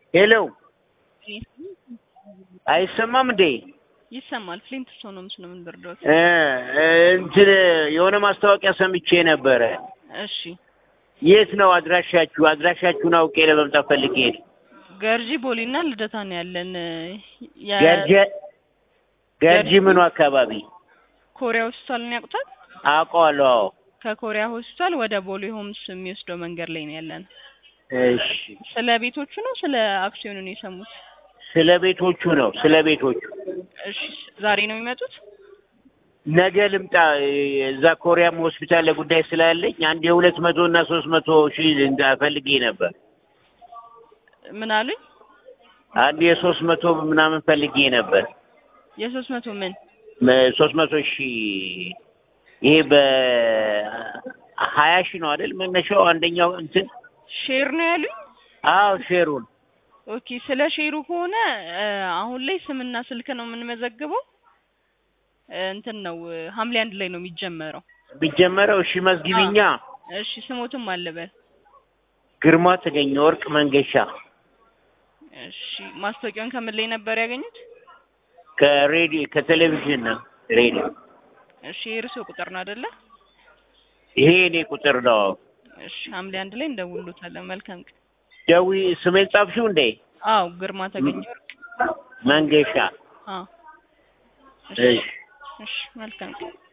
ሄሎ አይሰማም እንዴ? ይሰማል። ፍሊንት ስቶን ነው ምስሉ ምን ብርዶት። እ እንትን የሆነ ማስታወቂያ ሰምቼ ነበረ። እሺ የት ነው አድራሻችሁ? አድራሻችሁን አውቄ ለመምጣት ፈልጌ ነው። ገርጂ ቦሊና ልደታ ነው ያለን። የ- ገርጂ ገርጂ ምኑ አካባቢ ኮሪያ ሆስፒታልን ያውቁታል? አውቀዋለሁ። አዎ። ከኮሪያ ሆስፒታል ወደ ቦሌ ሆምስ የሚወስደው መንገድ ላይ ነው ያለን። እሺ ስለ ቤቶቹ ነው ስለ አክሲዮኑ ነው የሰሙት? ስለ ቤቶቹ ነው። ስለ ቤቶቹ እሺ ዛሬ ነው የሚመጡት? ነገ ልምጣ። እዛ ኮሪያም ሆስፒታል ለጉዳይ ስላለኝ አንድ የሁለት መቶ እና ሶስት መቶ ሺህ እንዳ- ፈልጌ ነበር። ምን አሉኝ? አንድ የሶስት መቶ ምናምን ፈልጌ ነበር። የሶስት መቶ ምን ሶስት መቶ ሺህ ይሄ በሀያ ሺህ ነው አይደል መነሻው? አንደኛው እንትን ሼር ነው ያሉኝ? አዎ ሼሩን ኦኬ ስለ ሼሩ ከሆነ እ፣ አሁን ላይ ስምና ስልክ ነው የምንመዘግበው። እ፣ እንትን ነው እ፣ ሐምሌ አንድ ላይ ነው የሚጀመረው። ቢጀመረው እሺ መዝግቢኛ። እሺ ስሞትም አለበል። ግርማ ተገኘ ወርቅ መንገሻ እሺ ማስታወቂያውን ከምን ላይ ነበር ያገኙት? ከሬዲዮ ከቴሌቪዥን ነው ሬዲዮ። እሺ የእርስዎ ቁጥር ነው አይደለ? ይሄ እኔ ቁጥር ነው። እሺ ሐምሌ አንድ ላይ እንደውሎታለን። መልካም ቀን። ደዊ ስሜን ጻፍሽው እንዴ? አዎ ግርማ ተገኘ ወርቅ። መንገሻ አዎ እሺ እሺ መልካም ቀን።